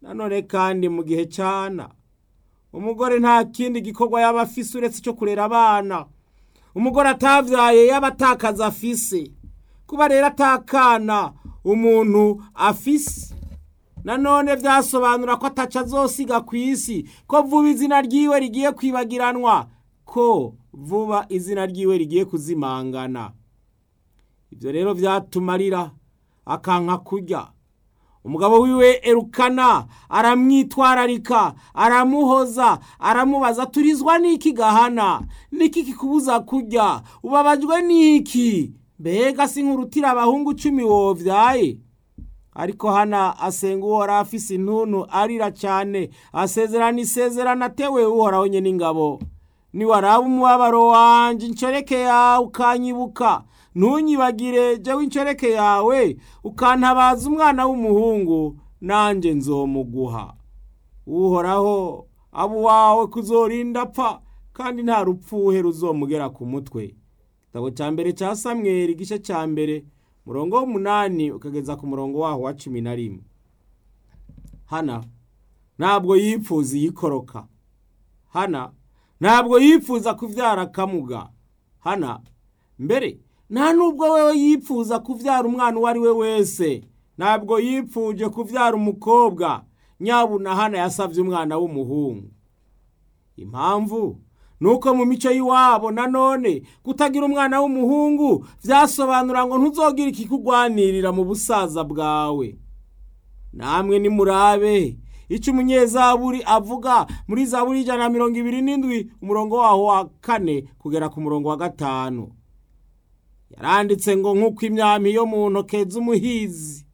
nanone kandi mu gihe cyana umugore nta kindi gikorwa yaba afise uretse icyo kurera abana umugore atavyaye yaba atakaza afise kuba rero atakana umuntu afise nanone vyasobanura ko ataca azosiga ku isi ko vuba izina ryiwe rigiye kwibagiranwa ko vuba izina ryiwe rigiye kuzimangana ibyo rero vyatumarira akanka kurya umugabo wiwe erukana aramwitwararika aramuhoza aramubaza turizwa n'iki gahana niki kikubuza kurya ubabajwe n'iki mbega si nkurutira abahungu cumi wovyaye ariko hana asenga uhora afise intuntu arira cyane asezerana isezerano atewe uhoraho nye n'ingabo niwaraba umubabaro wanje incoreke yawe ukanyibuka ntunyibagire jewe incoreke yawe ukantabaza umwana w'umuhungu nanjye nzomuguha uhoraho abo wawe kuzorinda apfa kandi nta rupfuhe ruzomugera ku mutwe igitabo cya mbere cya samweri igice cya mbere murongo w'umunani ukageza ku murongo waho wa cumi na rimwe hana ntabwo yipfuza iyikoroka hana ntabwo yifuza kubyara akamuga hana mbere nta nubwo wewe yipfuza kubyara umwana uwo ari we wese ntabwo yipfuje kubyara umukobwa nyabuna hana yasabye umwana w'umuhungu impamvu ni uko mu mico y'iwabo nanone kutagira umwana w'umuhungu byasobanura ngo ntuzogire ikikugwanirira mu busaza bwawe namwe nimurabe icyo umunyezaburi avuga muri zaburi ijana na mirongo ibiri n'indwi umurongo waho wa kane kugera ku murongo wa gatanu yaranditse ngo nk'uko imyami yo mu ntoke z'umuhizi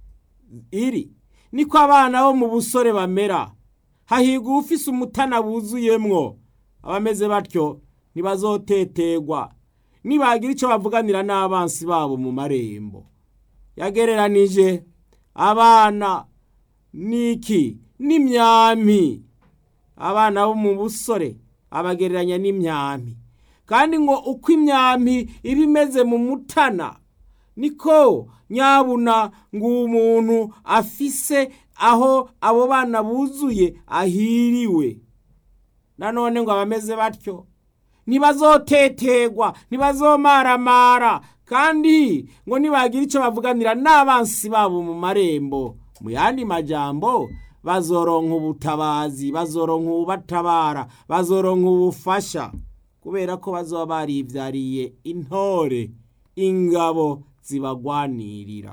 iri niko abana bo mu busore bamera hahigwa ufise umutana wuzuyemwo abameze batyo ntibazotetegwa nibagira icyo bavuganira n'abansi babo mu marembo yagereranije abana n'iki n'imyami abana bo mu busore abagereranya n'imyami kandi ngo uko imyami iba imeze mu mutana niko nyabuna ngo umuntu afise aho abo bana buzuye ahiriwe nanone ngo abameze batyo ntibazotetegwa ntibazomaramara kandi ngo nibagira icyo bavuganira n'abansi babo mu marembo mu yandi majambo bazoronka ubutabazi bazoronka ububatabara bazoronka ubufasha kubera ko bazoba baribyariye intore ingabo zibagwanirira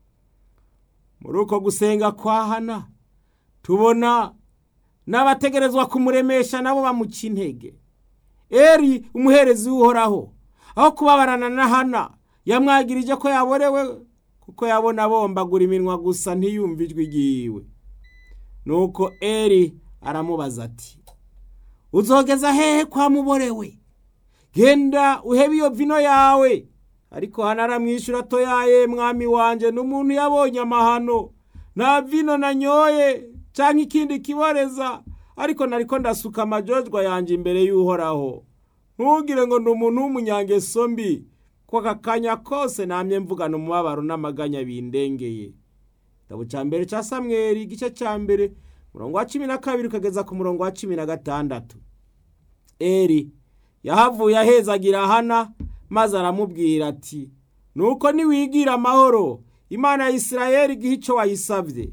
muri uko gusenga kwa hana tubona n'abategerezwa kumuremesha nabo bamuca intege eri umuherezi w'uhoraho aho kubabarana na hana yamwagirije ko yaborewe kuko yabona bombagura iminwa gusa ntiyumve ijwi ryiwe nuko eri aramubaza ati uzogeza hehe kwa muborewe genda uhebe iyo vino yawe ariko hano aramwishyura atoyaye mwami wanjye n'umuntu yabonye amahano nta vino nanyoye cyangwa ikindi kiboreza ariko nariko ndasuka amajojwa yanjye imbere y'uhoraho ntugire ngo ni umuntu w'umunyangeso mbi ko aka kanya kose namye mvugana umubabaro n'amaganya bindengeye igitabo cya mbere cya samweri igice cya mbere umurongo wa cumi na kabiri ukageza ku murongo wa cumi na gatandatu eri yahavuye ahezagira hana maze aramubwira ati nuko niwigira amahoro imana ya isirayeli igihe icyo wayisabye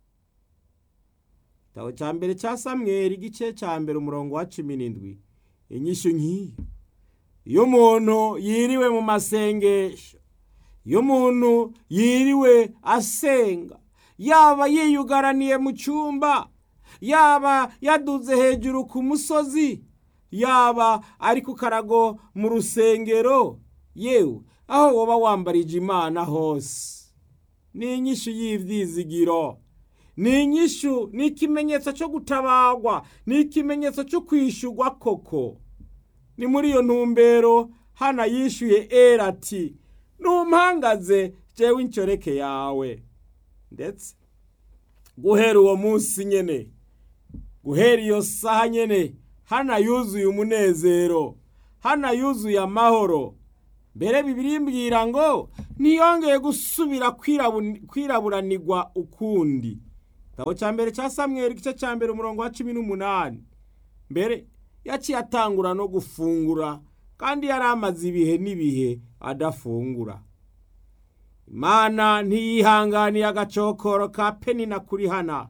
igitabo cya mbere cya samweri igice cya mbere umurongo wa cumi n'indwi inyishyu nk'iyo iyo umuntu yiriwe mu masengesho iyo umuntu yiriwe asenga yaba yiyugaraniye mu cyumba yaba yaduze hejuru ku musozi yaba ari ku karago mu rusengero yewe aho waba wambarije imana hose ni inyishu y'ibyizigiro ni inyishu ni ikimenyetso cyo gutabagwa ni ikimenyetso cyo kwishyurwa koko ni muri iyo ntumbero hano yishyuye era ati ntumpangaze jewe incoreke yawe ndetse guhera uwo munsi nyine guhera iyo saha nyine hano yuzuye umunezero hano yuzuye amahoro mbere bibiri mbwira ngo ntiyongeye gusubira kwiraburanirwa ukundi igitabo cya mbere cya samweri igice cya mbere umurongo wa cumi n'umunani mbere yaciye atangura no gufungura kandi yari amaze ibihe n'ibihe adafungura imana ntiyihanganiye agacokoro ka penina kuri hana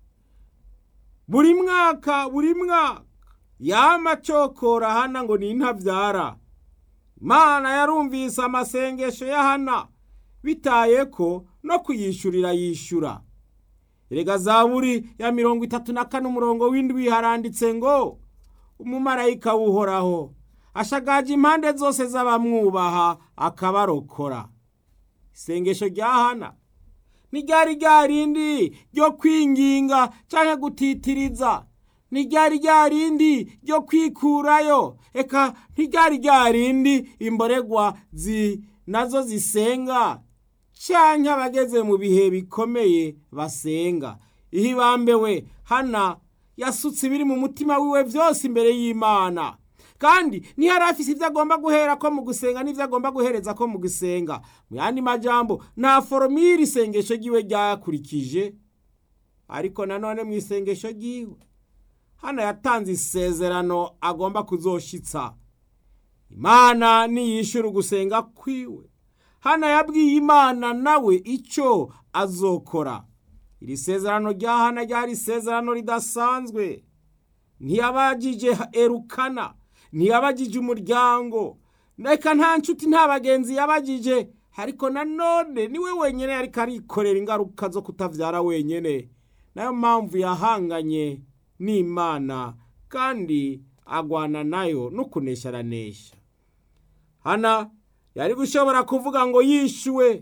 buri mwaka buri mwaka yama acokora hana ngo ni intabyara imana yarumvise amasengesho ya hana bitaye ko no kuyishyurira yishyura erega zaburi ya mirongo itatu na kane umurongo w'indwi haranditse ngo umumarayika w'uhoraho ashagaje impande zose z'abamwubaha akabarokora isengesho rya hana ntiryari ryarindi ryo kwinginga cyangwa gutitiriza ntiryari ryarindi ryo kwikurayo eka ntiryari ryarindi imboregwa zi nazo zisenga cyangwa abageze mu bihe bikomeye basenga iyo ibambewe hana yasutse ibiri mu mutima wiwe byose imbere y'imana kandi ntiyari afise ibyo agomba guhera ko mu gusenga n'ibyo agomba guhereza ko mu gusenga mu yandi majambo nta foromire isengesho ry'iwe ryakurikije ariko nanone mu isengesho ry'iwe hano yatanze isezerano agomba kuzoshitsa imana niyishyura ugusenga kwiwe hano yabwiye imana nawe icyo azokora iri sezerano rya hana ryari isezerano ridasanzwe ntiyabagije erukana ntiyabagije umuryango reka nta nshuti nta bagenzi yabagije ariko nanone niwe wenyine ariko arikorera ingaruka zo kutabyara wenyine nayo mpamvu yahanganye n'imana kandi agwana nayo no kunesha aranesha hana yari gushobora kuvuga ngo yishyuwe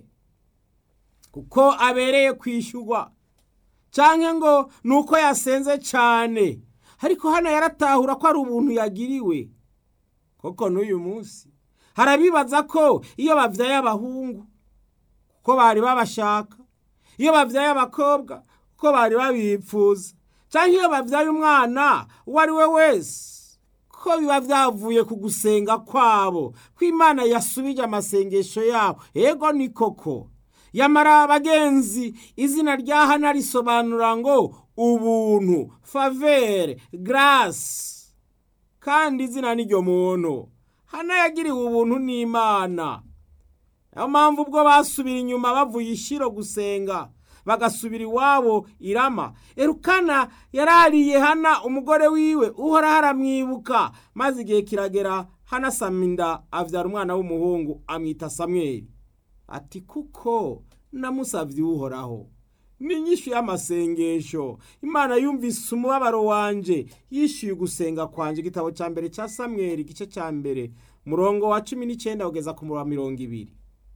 kuko abereye kwishyurwa cyangwa ngo ni uko yasenze cyane ariko hano yaratahura ko ari ubuntu yagiriwe koko n'uyu munsi harabibaza ko iyo babyaye abahungu kuko bari babashaka iyo babyaye abakobwa kuko bari babipfuza cyangwa iyo babyaye umwana uwo ari we wese ko biba byavuye ku gusenga kwabo ko imana yasubije amasengesho yabo ego ni koko yamara abagenzi izina rya hana risobanura ngo ubuntu favere garasi kandi izina n'iryo muntu hana yagiriwe ubuntu n'imana niyo mpamvu ubwo basubira inyuma bavuye ishiro gusenga bagasubira iwabo irama erukana yarariye hana umugore wiwe uhora haramwibuka maze igihe kiragera hana saminda abyara umwana w'umuhungu amwita samweri ati kuko namusabye uhoraho n'inyishu y'amasengesho imana yumvise umubabaro wanje yishyuye ugusenga kwanjye igitabo cya mbere cya samweri igice cya mbere murongo wa cumi n'icyenda kugeza ku murongo wa mirongo ibiri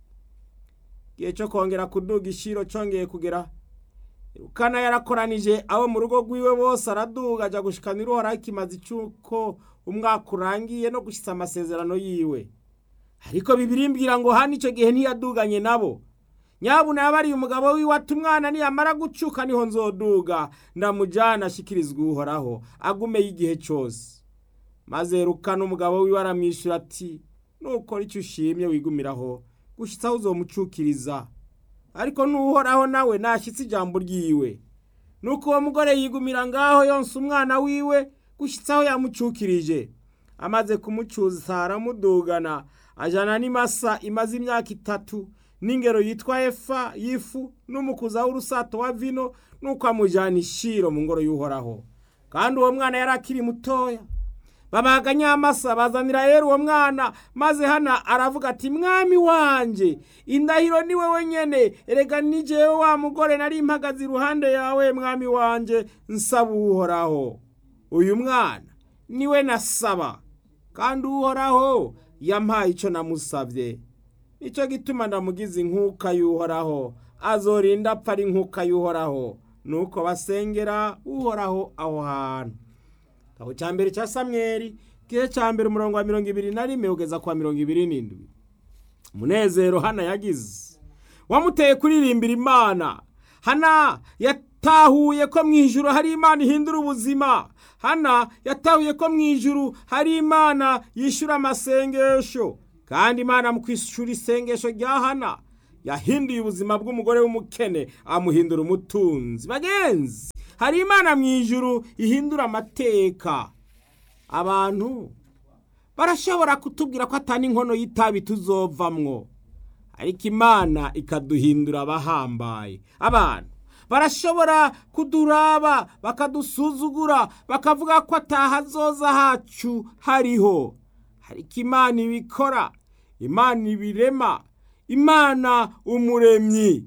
igihe cyo kongera kuduga ishiro cyongeye kugera rukana yarakoranije abo mu rugo rwiwe bose araduga ajya gushikana iruhoraho ikimazi cy'uko umwaka urangiye no gushyitsa amasezerano yiwe ariko bibirimbwira ngo hano icyo gihe ntiyaduganye nabo nyabuna yabariye umugabo wiwe ati umwana niyamara gucuka niho nzoduga ndamujyana ashyikirizwa uhoraho agumeyo igihe cyose maze rukana umugabo wiwe aramwishyura ati nukora icyo ushimye wigumiraho gushyitsa aho uzomucukiriza ariko n'uhoraho nawe nashyitse ijambo ryiwe nuko uwo mugore yigumira ngaho yonsa umwana wiwe gushyitsa aho yamucukirije amaze kumucuza aramudugana ajyana n'imasa imaze imyaka itatu n'ingero yitwa efa y'ifu n'umukuza w'urusato wa vino nuko amujyana ishiro mu ngoro y'uhoraho kandi uwo mwana yari akiri mutoya babaga nyamasa bazanira rero uwo mwana maze hana aravuga ati mwami wanjye indahiro ni wowe nyine erega n'igihe wa mugore nari impagaze iruhande yawe mwami wanjye nsaba uhoraho uyu mwana niwe nasaba kandi uhoraho yampaye icyo namusabye nicyo gituma ndamugize inkuka y'uhoraho azorinda apfa ari inkuka y'uhoraho nuko basengera uhoraho aho hantu aho cya mbere cya samweri gihe cya mbere umurongo wa mirongo ibiri na rimwe ugeza kwa mirongo ibiri n'indwi umunezero hana yagize wamuteye kuririmbira imana hana yatahuye ko mu ijuru hari imana ihindura ubuzima hana yatahuye ko mu ijuru hari imana yishyura amasengesho kandi imana mu kwishyura isengesho rya hana yahinduye ubuzima bw'umugore w'umukene amuhindura umutunzi bagenzi hari imana mu ijuru ihindura amateka abantu barashobora kutubwira ko atari inkono y'itabi tuzovamwo ariko imana ikaduhindura abahambaye abantu barashobora kuduraba bakadusuzugura bakavuga ko atahazoza hacu hariho ariko imana ibikora imana ibirema imana umuremyi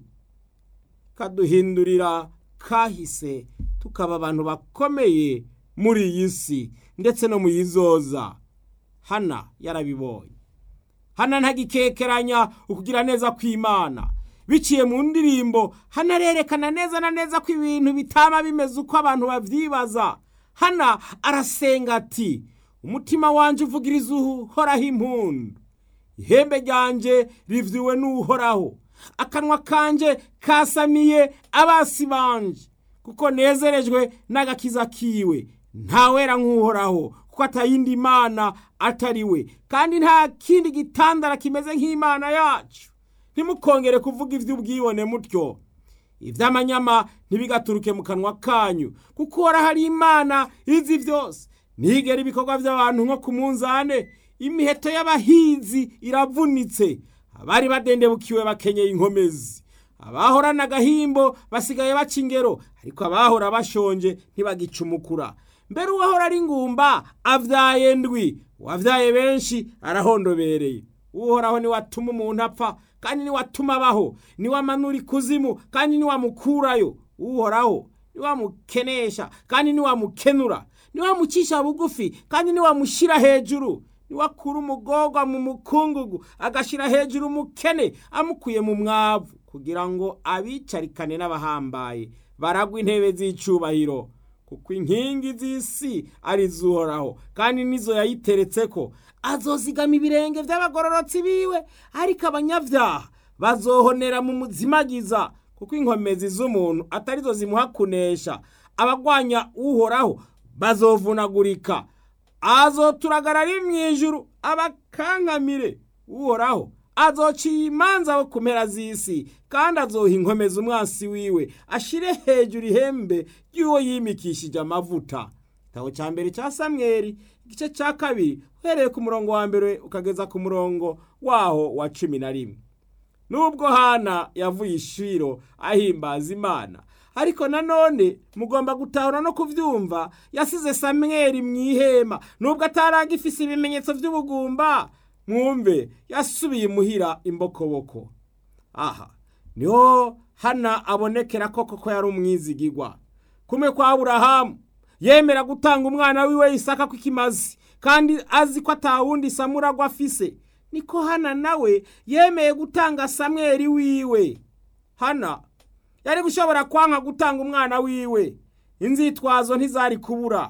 kaduhindurira kahise tukaba abantu bakomeye muri iyi si ndetse no mu yizoza hana yarabibonye hana ntagikekeranya ukugira neza kw'imana biciye mu ndirimbo hanarerekana neza na neza ko ibintu bitaba bimeze uko abantu babyibaza hana arasenga ati umutima wanjye uvugiriza uhoraho impundu ihembe ryanjye rivyuwe n'uhoraho akanwa kanje kasamiye abasi banje kuko nezerejwe n'agakiza kiwe ntawera nk'uhoraho kuko atayindi mana atari we kandi nta kindi gitandara kimeze nk'imana yacu ntimukongere kuvuga iby'ubwibone mutyo iby'amanyama ntibigaturuke mu kanwa kanyu kuko uhora hari imana izi byose ntigera ibikorwa by'abantu nko ku munzane imiheto y'abahinzi iravunitse abari badendebukiwe bakenyeye inkomezi abahorana agahimbo basigaye baca ingero ariko abahora bashonje ntibagicumukura mbere uwahora ari ingumba avyaye ndwi uwavyaye benshi arahondobereye uhoraho niwe atuma umuntu apfa kandi niwe atuma abaho niwe amanura ikuzimu kandi niwe amukurayo uhoraho niwe amukenesha kandi niwe amukenura niwe amucisha bugufi kandi niwe amushyira hejuru niwe akura umugorwa mu mukungugu agashyira hejuru umukene amukuye mu mwavu kugira ngo abicarikane n'abahambaye baragwa intebe z'icubahiro kuko inkingi z'isi ari izuhoraho kandi nizo yayiteretse ko azozigama ibirenge by'abagororotsi biwe ariko abanyabyaha bazohonera mu muzimagiza kuko inkomezi z'umuntu atarizo zimuha kunesha abagwanya uhoraho bazovunagurika azoturagara ari mu ijuru abakankamire uhoraho azociye imanza bo ku mpera z'isi kandi azoha inkomeza umwansi wiwe ashire hejuru ihembe ry'uwo yimikishije amavuta igitabo cya mbere cya samweri igice cya kabiri uhereye ku murongo wa mbere ukageza ku murongo waho wa cumi na rimwe nubwo hana yavuye ishiro ahimbaza imana ariko nanone mugomba gutahura no kubyumva yasize samweri mu ihema nubwo ataragifise ibimenyetso by'ubugumba mwumve yasubiye imuhira imbokoboko aha niho hana abonekera koko ko yari umwizigigwa kumwe kwa aburahamu yemera gutanga umwana wiwe isaka kw'ikimazi kandi azi ko atawundi samuragwa afise niko hana nawe yemeye gutanga samweri wiwe hana yari gushobora kwanka gutanga umwana wiwe inzitwazo ntizari kubura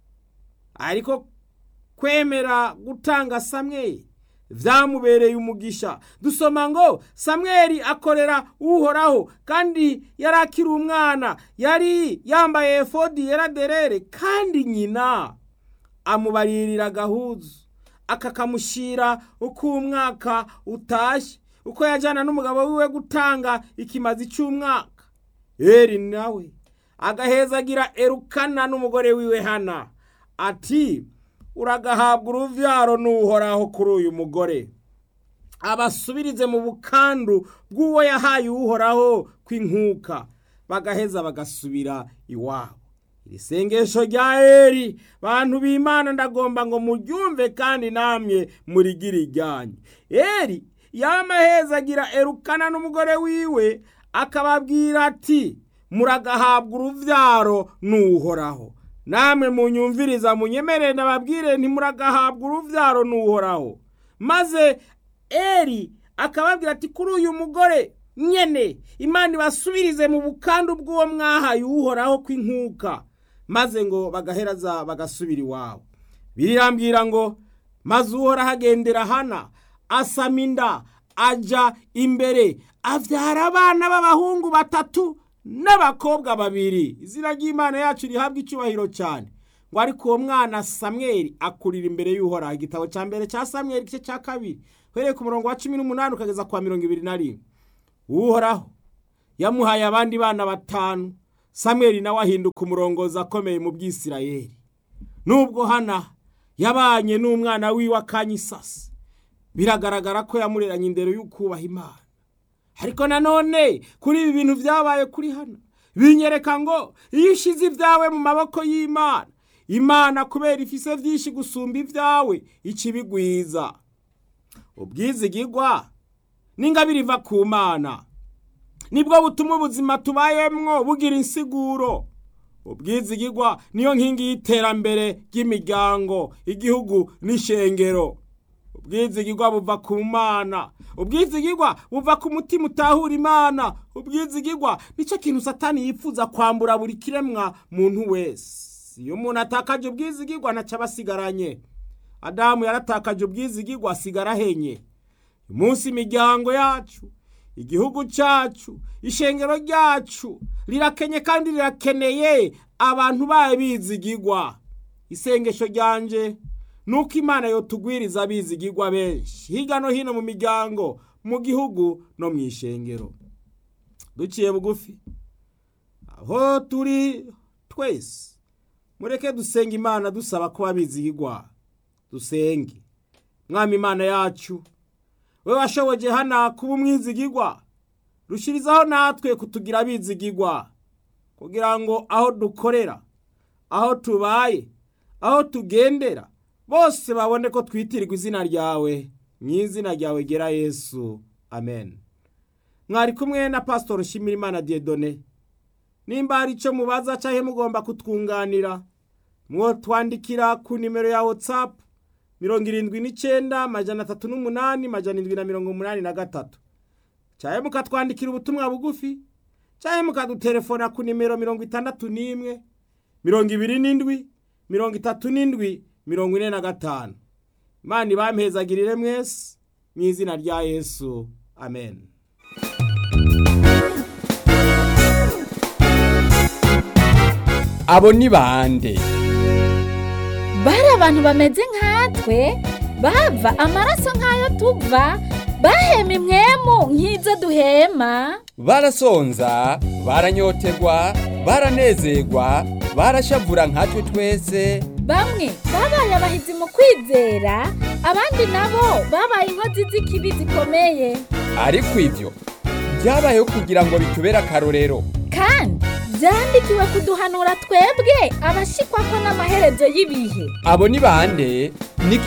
ariko kwemera gutanga samweri vyamubereye umugisha dusoma ngo samweli akorera uhoraho kandi yari akiri umwana yari yambaye efodi yera derere kandi nyina amubaririra agahuzu akakamushyira uko umwaka utashye uko yajyana n'umugabo wiwe gutanga ikimazi cy'umwaka eri nawe agahezagira erukana n'umugore wiwe hana ati uragahabwa uruvyaro n'uhoraho kuri uyu mugore abasubirize mu bukandu bw'uwo yahaye uhoraho kw'inkuka bagaheza bagasubira iwabo iri sengesho rya eri bantu b'imana ndagomba ngo muryumve kandi namwe murigire iryanyu eri yamahezagira erukana n'umugore wiwe akababwira ati muragahabwa uruvyaro n'uhoraho namwe munyumviriza munyemerere nababwire ntimuragahabwa uruvyaro n'uhoraho maze eri akababwira ati kuri uyu mugore nyene imana ibasubirize mu bukandu bw'uwo mwahaye uhoraho kw'inkuka maze ngo bagaheraza bagasubira iwabo birirambwira ngo maze uhoraho agendera hana asama inda aja imbere avyara abana b'abahungu batatu n'abakobwa babiri izina ry'imana yacu rihabwa icyubahiro cyane ngo ariko uwo mwana samweli akurira imbere y'uhoraho igitabo cya mbere cya samweli igice cya kabiri uhereye ku murongo wa cumi n'umunani ukageza kwa mirongo ibiri na rimwe uhoraho yamuhaye abandi bana batanu samweli nawe ahinduka umurongozi akomeye mu bwisirayeli nubwo hana yabanye n'umwana wiwe akanyisasi biragaragara ko yamureranye indero y'ukubaha imana ariko nanone kuri ibi bintu byabaye kuri hana binyereka ngo iyo ushyize ibyawe mu maboko y'imana imana kubera ifise byinshi gusumba ibyawe ikibigwiza ubwizigigwa n'ingabire iva ku mana nibwo butuma ubuzima tubayemwo bugira insiguro ubwizigigwa niyo nkingi y'iterambere ry'imiryango igihugu n'ishengero ubwizigigwa buva ku mana ubwizigigwa buva ku mutima utahura imana ubwizigigwa nicyo kintu satani yifuza kwambura buri kiremwa muntu wese iyo umuntu atakaje ubwizigigwa ntacyo aba asigaranye adamu yaratakaje ubwizigigwa asigara ahenye umunsi imiryango yacu igihugu cyacu ishengero ryacu rirakenye kandi rirakeneye abantu bayo bizigigwa isengesho ryanje nuko imana yotugwiriza abizigigwa benshi hirya no hino mu miryango mu gihugu no mu ishengero duciye bugufi aho turi twese mureke dusenga imana dusaba ko abizigigwa dusenge mwami imana yacu we washoboje hana kuba umwizigigwa rushyirizaho natwe kutugira abizigigwa kugira ngo aho dukorera aho tubaye aho tugendera bose babone ko twitirirwa izina ryawe mu izina ryawe gera yesu amen mwari kumwe na pasitori Shimirimana Dieudonne nimba hari icyo mubaza cyangwa mugomba kutwunganira mwotwandikira ku nimero ya watsapu mirongo irindwi n'icyenda majana atatu n'umunani majana irindwi na mirongo umunani na gatatu cyangwa mukatwandikira ubutumwa bugufi cyangwa mukadutelefona ku nimero mirongo itandatu n'imwe mirongo ibiri n'indwi mirongo itatu n'indwi mirongo ine na gatanu imana ibampezagirire mwese mu izina rya yesu amen abo ni bande bari abantu bameze nkatwe bava amaraso nk'ayo tuva bahema imwemu nk'izo duhema barasonza baranyotegwa baranezerwa barashavura nkatwe twese bamwe babaye abahizi mu kwizera abandi nabo babaye inkozi z'ikibi zikomeye ariko ibyo byabayeho kugira ngo bitubere akarorero kandi byandikiwe kuduhanura twebwe abashikwa ko n'amaherezo y'ibihe abo ni bande ni